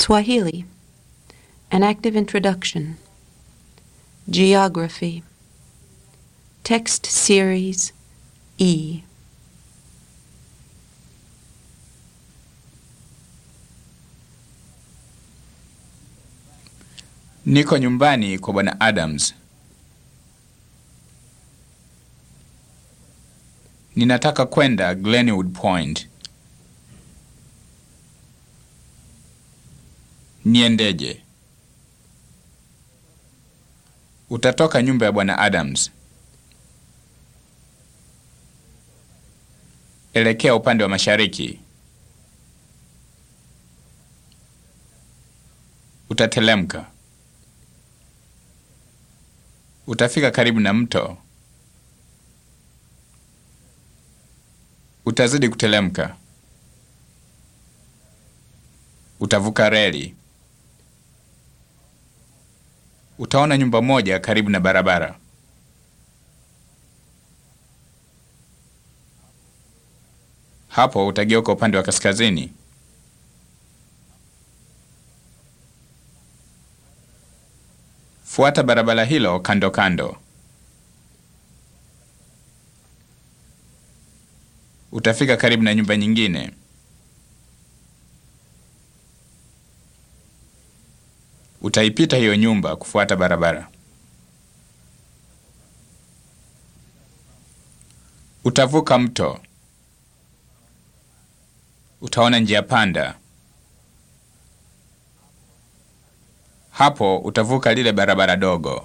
Swahili, an active introduction, geography, text series E. Niko nyumbani kwa bwana Adams. Ninataka kwenda Glenwood Point. Niendeje? Utatoka nyumba ya bwana Adams. Elekea upande wa mashariki. Utatelemka. Utafika karibu na mto. Utazidi kutelemka. Utavuka reli. Utaona nyumba moja karibu na barabara. Hapo utageuka upande wa kaskazini. Fuata barabara hilo kando kando. Utafika karibu na nyumba nyingine. Utaipita hiyo nyumba kufuata barabara. Utavuka mto. Utaona njia panda. Hapo utavuka lile barabara dogo.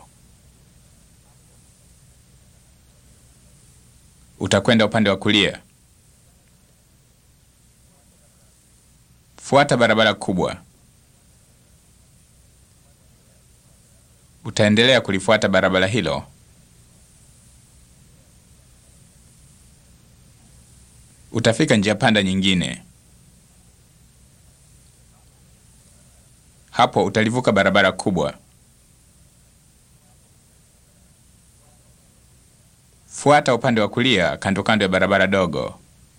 Utakwenda upande wa kulia. Fuata barabara kubwa. Utaendelea kulifuata barabara hilo. Utafika njia panda nyingine. Hapo utalivuka barabara kubwa. Fuata upande wa kulia kando kando ya barabara dogo.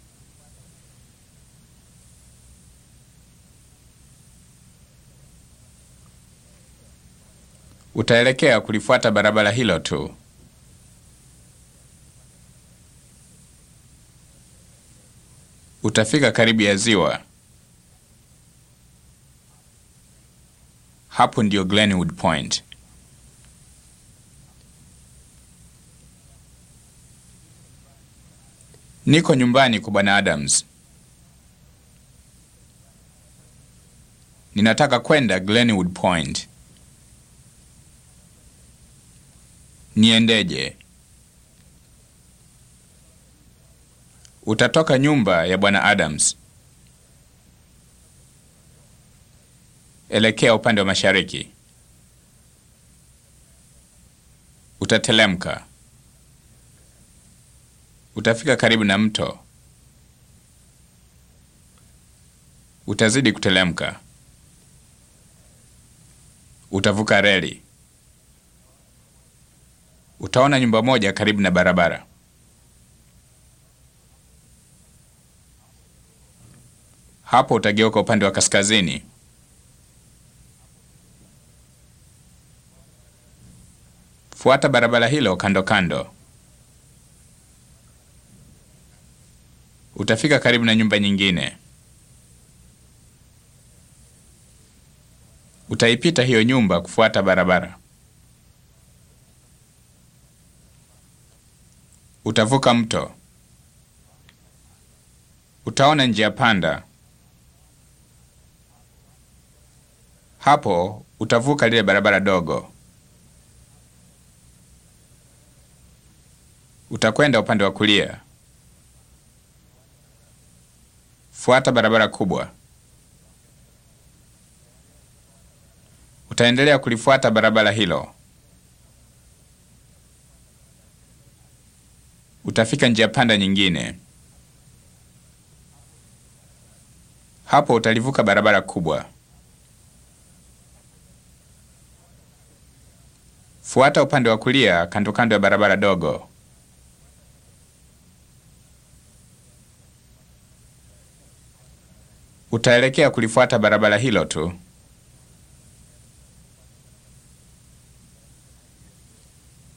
Utaelekea kulifuata barabara hilo tu. Utafika karibu ya ziwa. Hapo ndio Glenwood Point. Niko nyumbani kwa bwana Adams. Ninataka kwenda Glenwood Point. Niendeje? Utatoka nyumba ya bwana Adams. Elekea upande wa mashariki. Utatelemka. Utafika karibu na mto. Utazidi kutelemka. Utavuka reli. Utaona nyumba moja karibu na barabara. Hapo utageuka upande wa kaskazini. Fuata barabara hilo kando kando. Utafika karibu na nyumba nyingine. Utaipita hiyo nyumba kufuata barabara. Utavuka mto. Utaona njia panda. Hapo utavuka lile barabara dogo. Utakwenda upande wa kulia. Fuata barabara kubwa. Utaendelea kulifuata barabara hilo. Utafika njia panda nyingine. Hapo utalivuka barabara kubwa. Fuata upande wa kulia kando kando ya barabara dogo. Utaelekea kulifuata barabara hilo tu.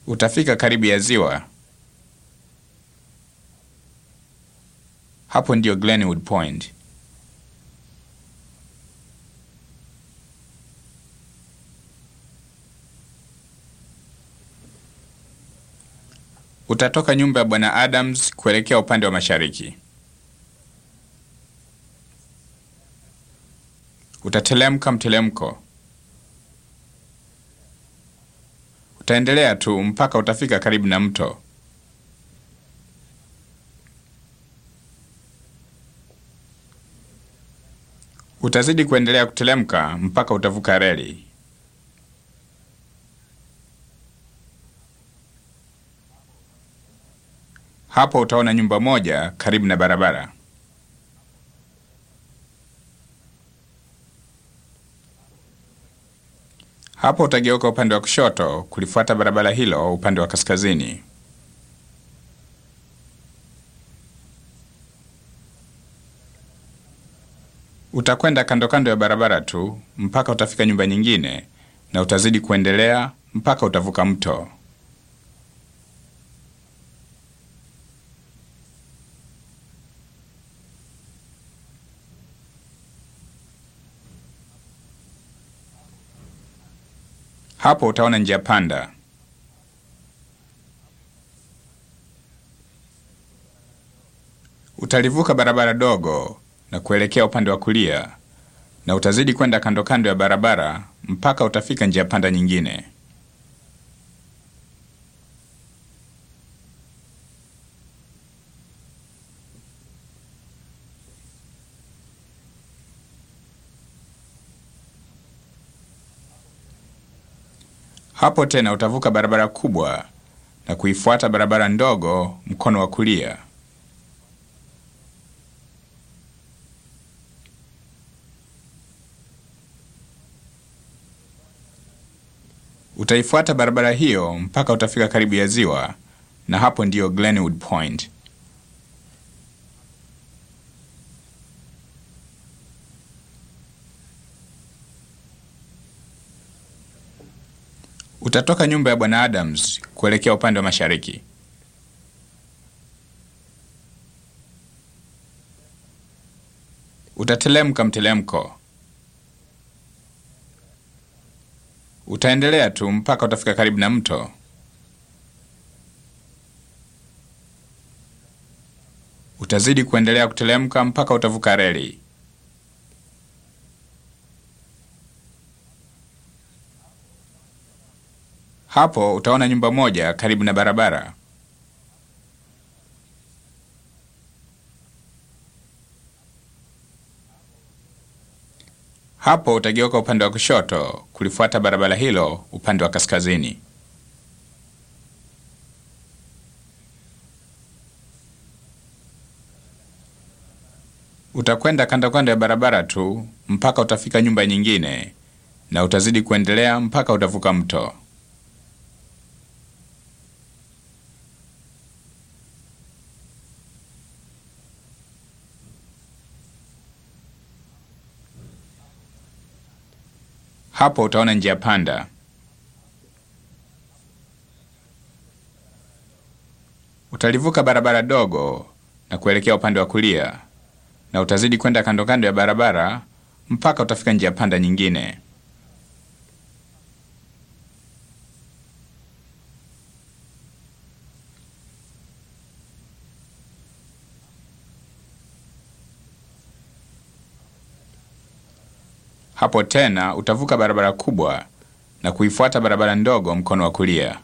Utafika karibu ya ziwa. Hapo ndiyo Glenwood Point. Utatoka nyumba ya Bwana Adams kuelekea upande wa mashariki. Utatelemka mtelemko. Utaendelea tu mpaka utafika karibu na mto. Utazidi kuendelea kutelemka mpaka utavuka reli. Hapo utaona nyumba moja karibu na barabara. Hapo utageuka upande wa kushoto kulifuata barabara hilo upande wa kaskazini. Utakwenda kando kando ya barabara tu mpaka utafika nyumba nyingine na utazidi kuendelea mpaka utavuka mto. Hapo utaona njia panda. Utalivuka barabara dogo na kuelekea upande wa kulia na utazidi kwenda kando kando ya barabara mpaka utafika njia panda nyingine. Hapo tena utavuka barabara kubwa na kuifuata barabara ndogo mkono wa kulia. Utaifuata barabara hiyo mpaka utafika karibu ya ziwa na hapo ndiyo Glenwood Point. Utatoka nyumba ya Bwana Adams kuelekea upande wa mashariki. Utatelemka mtelemko. Utaendelea tu mpaka utafika karibu na mto. Utazidi kuendelea kutelemka mpaka utavuka reli. Hapo utaona nyumba moja karibu na barabara. Hapo utageuka upande wa kushoto kulifuata barabara hilo upande wa kaskazini. Utakwenda kando kando ya barabara tu mpaka utafika nyumba nyingine na utazidi kuendelea mpaka utavuka mto. Hapo utaona njia panda. Utalivuka barabara dogo na kuelekea upande wa kulia na utazidi kwenda kando kando ya barabara mpaka utafika njia panda nyingine. Hapo tena utavuka barabara kubwa na kuifuata barabara ndogo mkono wa kulia.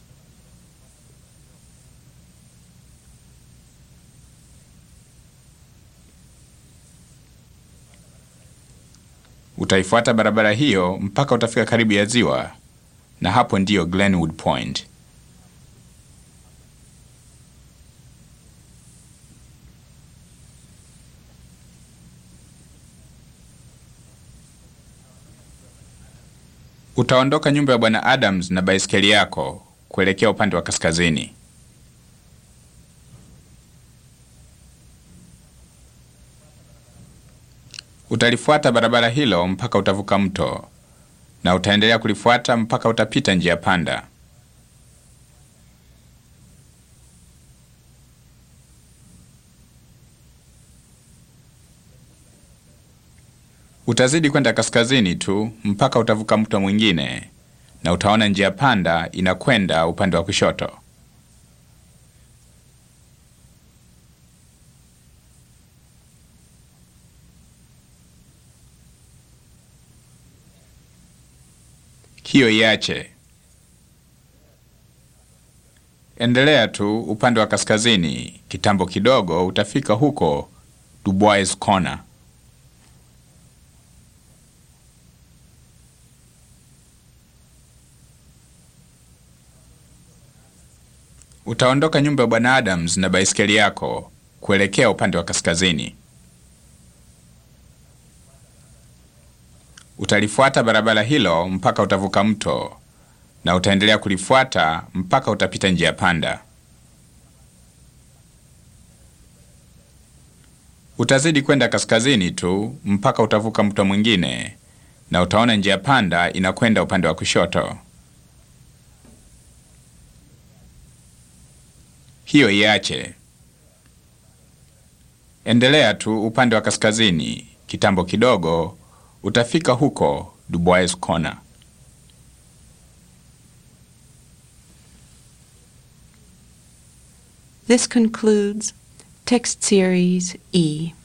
Utaifuata barabara hiyo mpaka utafika karibu ya ziwa na hapo ndiyo Glenwood Point. Utaondoka nyumba ya Bwana Adams na baiskeli yako kuelekea upande wa kaskazini. Utalifuata barabara hilo mpaka utavuka mto na utaendelea kulifuata mpaka utapita njia panda. Utazidi kwenda kaskazini tu mpaka utavuka mto mwingine na utaona njia panda inakwenda upande wa kushoto. Hiyo iache. Endelea tu upande wa kaskazini, kitambo kidogo utafika huko Dubois Corner. Utaondoka nyumba ya Bwana Adams na baiskeli yako kuelekea upande wa kaskazini. Utalifuata barabara hilo mpaka utavuka mto na utaendelea kulifuata mpaka utapita njia panda. Utazidi kwenda kaskazini tu mpaka utavuka mto mwingine na utaona njia panda inakwenda upande wa kushoto. Hiyo iache. Endelea tu upande wa kaskazini, kitambo kidogo utafika huko Dubois Corner. This concludes text series E.